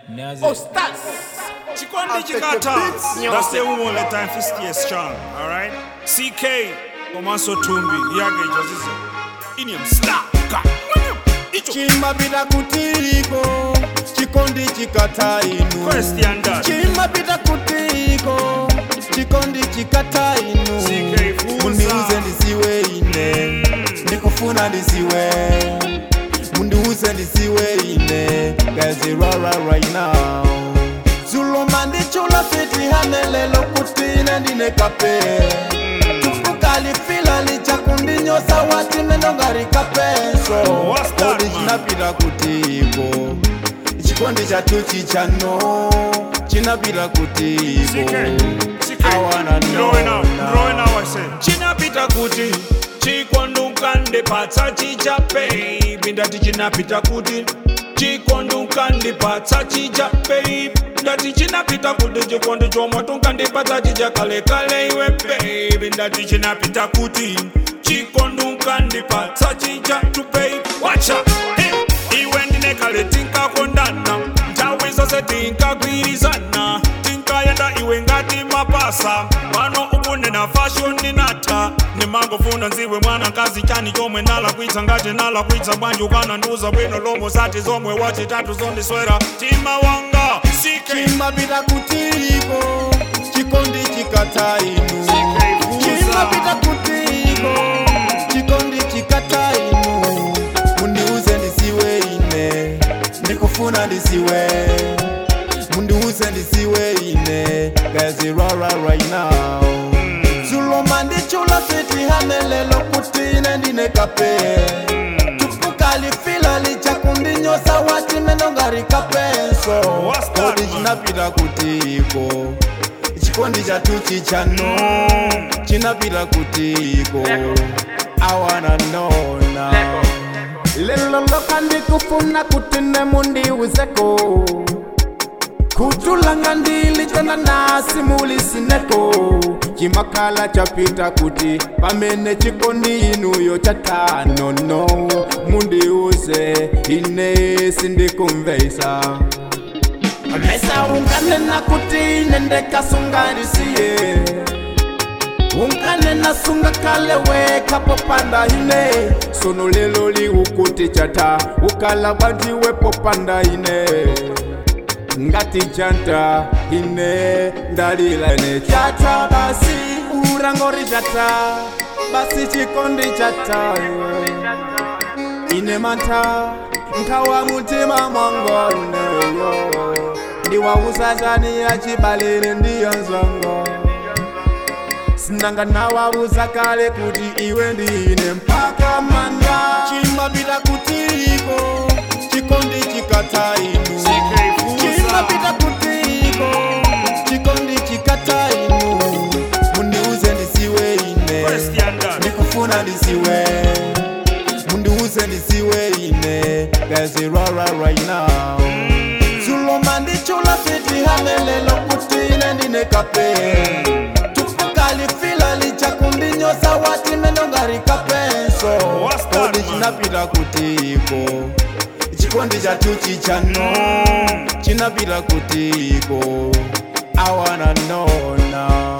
Nazi. Ostas. Chikondi chikata. That's the one let time for stay strong. Alright? CK. Komanso Tumbi. Yage Jazizo. Inyam star. Ka. Icho. Chimba bila kutiko. Chikondi chikata inu. Question that. Chimba bila kutiko. Chikondi chikata inu. CK Fuza. Mundiuze ndisiwe ine. Ndikufuna ndisiwe. Mundiuze ndisiwe ine. Guys, rara right now. Zuluma ndichula fiti hanelelo kutine ndinekape. tufukalifila lichakundinyosa wati menongarika peso What's that, Kodi man? chinapita kutiko chikondi chatuchi chano chinapita kutiko CK. CK. I wanna know Drawing out. now. Drawing out I say. Chinapita kuti. Chikondukande patsa chicha baby. Ndati chinapita kuti. Chikondukande patsa chicha baby. Ndati chinapita kuti chikondi chomwe tunkandipatsa chicha kale kale iwe baby. Ndati chinapita kuti. Chikondukandipatsa chicha tu baby. Watcha. Hey. Iwe ndine kale tinkakondana. Nthawi zonse tinkagwirizana. Tinkayenda iwe ngati mapasa. Pano ukunena fashion ndinatha. Nimangofuna nziwe mwana nkazi chani chomwe nalakwitsa ngati nalakwitsa bwanji ukanandiuza bwino lomwe sati zomwe wachitatu zondiswera. Tima wanga. CK. chimapita kutiko chikondi chikata inu Fuza. chimapita kutiko chikondi chikata inu mundiuze ndisiwe ine ndikufuna ndisiwe mundiuze ndisiwe ine guys rara right now zuluma ndichula fiti hanelelo kutine ndinekape tupukalifila lichakundinyosa wati menongarika peso What's that, kodi man? chinapita kutiko chikondi chatuchi chano chinapita kutiko awana nona lelo lokandikufuna kuti nemundiuzeko kutulanga ndilichona nasi mulisineko chimakhala chapita kuti pamene chikondi inuyo chatanono mundiuze ine sindikumvesa mesa unkanena kuti nendekasunganisiye unkanena sunga kale weka popanda ine sono lelo liukuti chata ukala banjiwe popanda ine ngati chanta ine ndalila ine chata basi urangori chata basi chikondi chata ine manta nkawa mutima mwango ineyo ndiwausazani yachibalile ndiyo nzongo sinanga nawauza kale kuti iwe ndine mpaka manda chimapita kutiko chikondi chikata inu CK Fuza. chimapita kutiko chikondi chikata inu mundiuze ndisiwe ine Question that. ndikufuna ndisiwe mundiuze ndisiwe ine guys rara right now zuluma ndichula fiti hanelelo kutine ndinekape tupukalifila lichakundinyosa wati menongarika peso What's that, kodi man? chinapita kutiko chikondi chatuchi chano chinapita kutiko awana nona